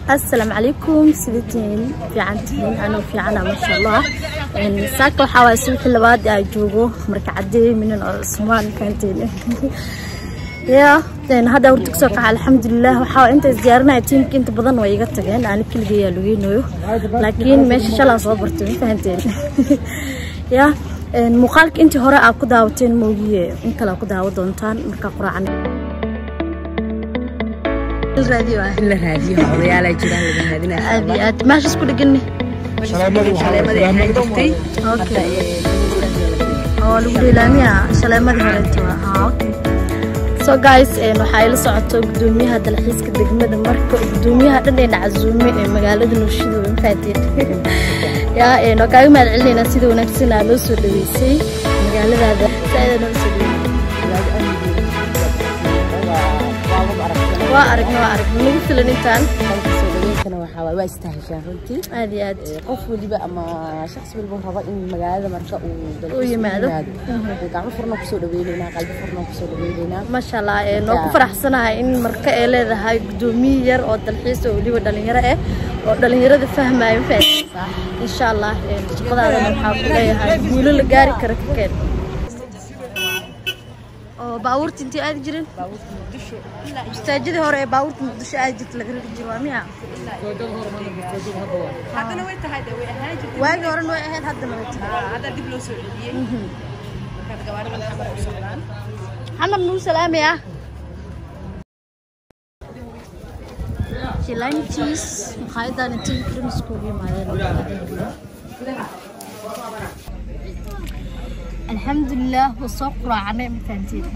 asalaamu calaykum sidatiin fiican tihiin anuu fiicana maasha allah saaka waxaa waay suuqii labaad aa joogo marka caddeey minin oo cusmaan kaanteen ya hadda horta kasoo kaca alxamdulilah waxaa intaas diyaarinaya tiimka inta badan way iga tageen aani keligayaa lugeynayo laakiin meesha shalaa soo bartay ma fahanteen ya muuqaalka intii hore aa ku daawateen moogiye in kale aa ku daawa doontaan markaa quraacan raadiyo ah in la raadiyo odayaal ay jiraan laga raadinaya aad iyo aad meesha isku dhegani shaleemadii ahaan jirtay okay oo lagu dhiilaamiya shaleemadii horeeto ah okay so guys waxaa ila socoto gudoomiyaha dalxiiska degmada marka gudoomiyaha dhan ee nacazuume ee magaalada nuushida way mafahateen ya waa kaaga mahad celinaynaa sida wanaagsan aa loo soo dhaweysay magaaladaada saaida noo soo dhaweysay waa aragna waa aragna nagu filan intaan soo dhaweyntana waxaa waay waa istaheshaan runtii aad iyo aad qof waliba ama shakhsi waliba raba in magaalada marka uu dalxiis U yimaado. gacmo furna kusoo dhaweynaynaa qalbi furna kusoo dhaweynaynaa maasha allah ee noo ku faraxsanahay in marka ay leedahay gudoomiye yar oo dalxiis oo weliba dhalinyaro ah oo dhalinyarada fahmaayo fahmaysaa insha allah ee shaqadaadana waxaa ku leeyahay guulo la gaari kara ka keen oo baabuurta intii aadi jirin ustaajadii hore ee baabuurta muqdisho aadi jirta laga rari jiro waa miya haddana way tahay de way ahaan jirtay waagii horena way ahayd haddana way tahay hadda dib loo soo celiyey markaad gawaarida xamar u socdaan xamar nuu salaamaya jilantiis maqaayadan intii krim iskugu yimaadeen alxamdulilah waa soo quraacnay mafahantiin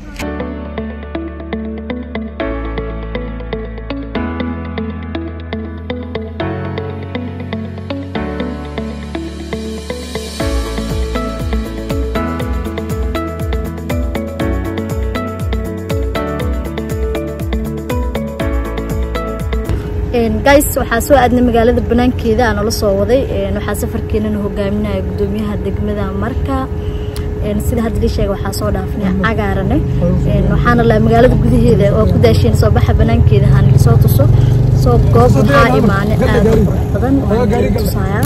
guys waxaa soo aadnay magaalada banaankeeda aan nala soo waday waxaa safarkeenana hogaaminaya gudoomiyaha degmada marka sida hadda lii sheega waxaa soo dhaafnay cagaarane waxaana la magaalada gudaheeda oo ku daasheen soo baxa banaankeeda haan lisoo tuso soo goob waxaa imaanay aad u qurux badan waan tusayaa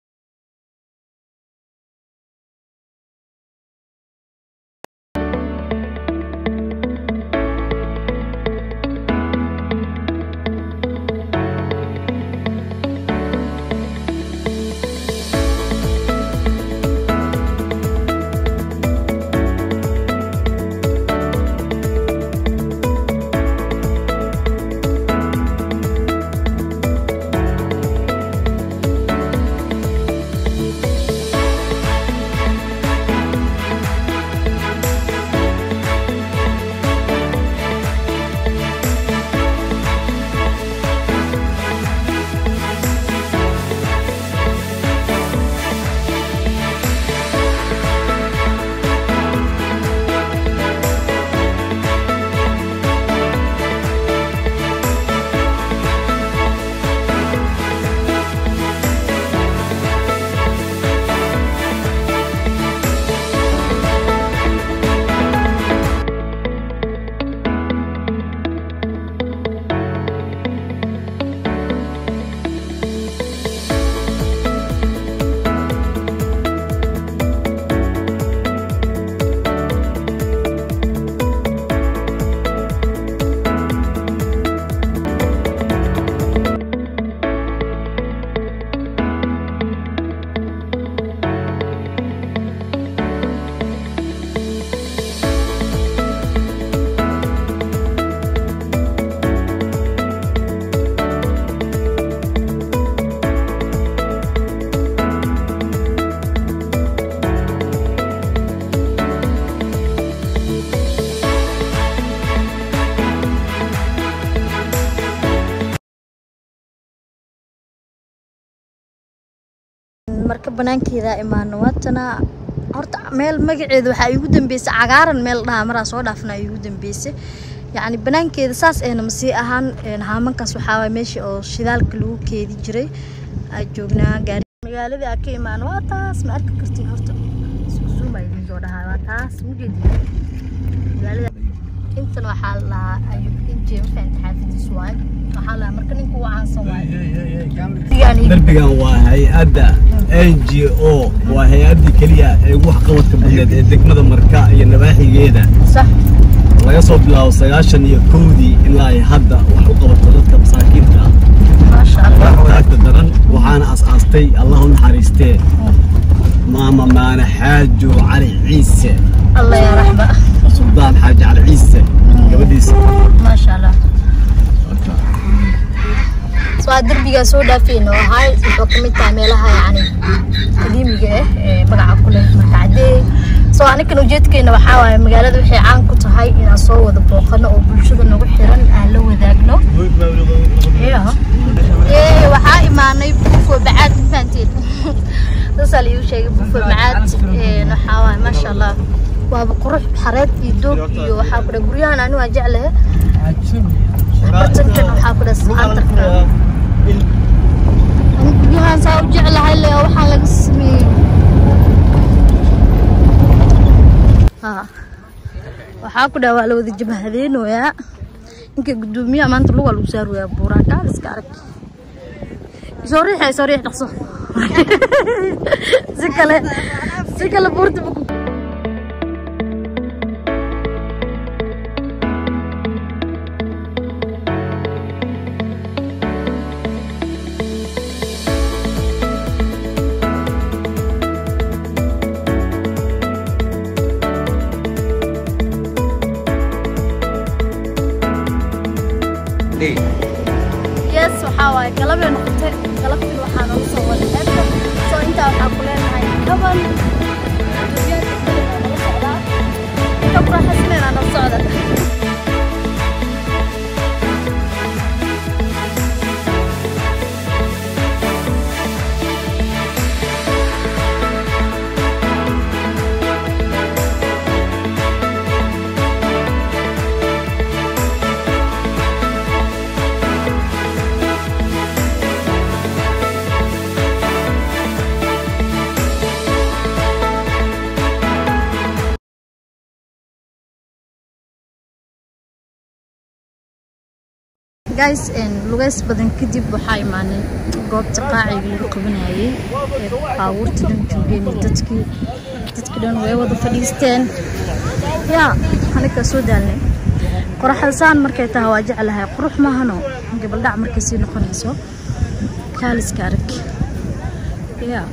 marka banaankeeda imaano waatana horta meel magaceeda waxaa iigu dambeysay cagaaran meel dhahaa maraa soo dhaafna iigu dambeysay yacni banaankeeda saas ayna masii ahaan haamankaas waxaa waay meesha oo shidaalka lagu keedi jiray aa joognaa gaari magaaladii aa ka imaano waa taas ma arki kartiin horta isku zoom aa idiin soo dhahaa waa taas mujeedi magaalada intan waxaa la dhahaa ayub inji ma fahamta xaafadiis waay waxaa la dhahaa marka ninka ugu caansan waay Digaan iyo- darbigan waa hay-adda n g o waa hay-addii keliya ee ugu waxqabadka badneed ee degmada marka iyo nabaaxigeeda sax laga soo bilaabo sagaashan iyo kowdii ilaa ay hadda wax u qabato dadka masaakiinta ah maasha allah taagta daran waxaana as-aastay allah u naxariistee maama maane xaajo cali ciise allah yaa raxba suldaan xaaji cali ciise gabadhiisa maasha allah so waa derbigaa soo dhaafeen oo ahay wuxuu ka mid tahay meelaha yacni qadiimiga ah ee magaca ku leh marka caddee so anikan ujeedkeena waxaa waaye magaalada waxay caan ku tahay inaan soo wada booqano oo bulshada nagu xiran aan la wadaagno Yeah. Ee, waxaa imaanay bufo bacaad ma fahanteen saasaa la iigu sheegay bufo bacaad Een, waxaa waaye maasha allah waaba qurux xareed iyo doog iyo waxaa ku dhahay guryahan ani waa jeclahe bartankan waxaa ku dhahay saantarka ani guryahan saa u jeclahay le waxaa laga sameeyey Ha. waxaa ku dhahay waa la wada jabhadeynoyaa ninka gudoomiyaha maanta lugaa lagu saarwayaa buuraan kaal iska arag soo riixa soo riix dhaqso si kale si kale buurta ma ku yes waxaa waaye galabay noqotay galabtii waxaa noogu soo wada xeebta soo intaa waxaa ku leenahay kaban nala socdaa ka buraxasneenaa nala socda guys lugays badan kadib waxaa imaanay goobta qaaciga lagu qabanayay ee baabuurta dhan joogeen iyo dadkii dadkii dhan way wada fadhiisteen yaa aniga soo daalnay qoraxalsaan markay tahay waa jeclahay qurux maahano gabaldhac markay sii noqonayso kaaliska arag yaa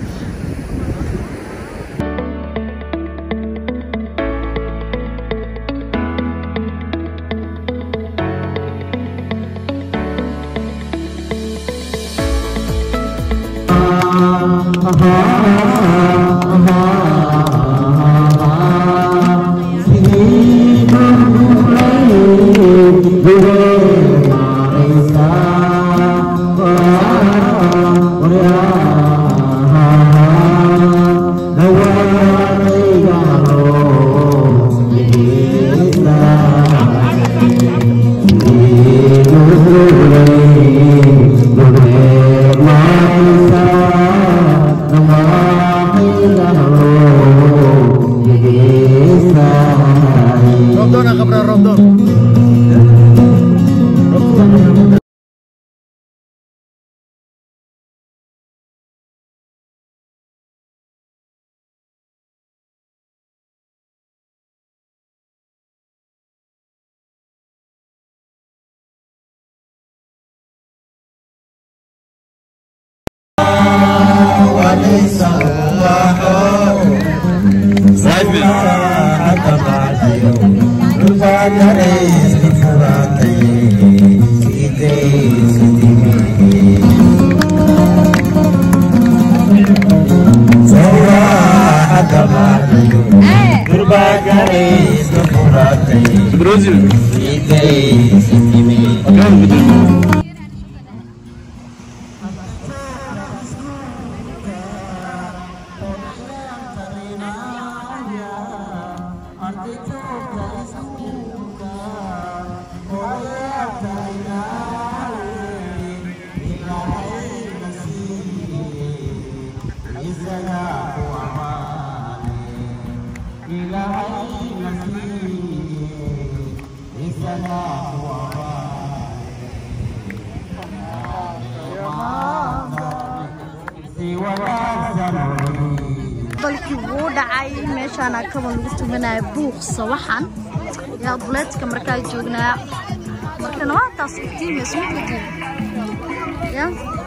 balkii wuu dhacay meeshaana kaban lagu tumanaya buuq sawaxan yaa duleedka markaa joognaa markana waa taas iftiimaysa ma ya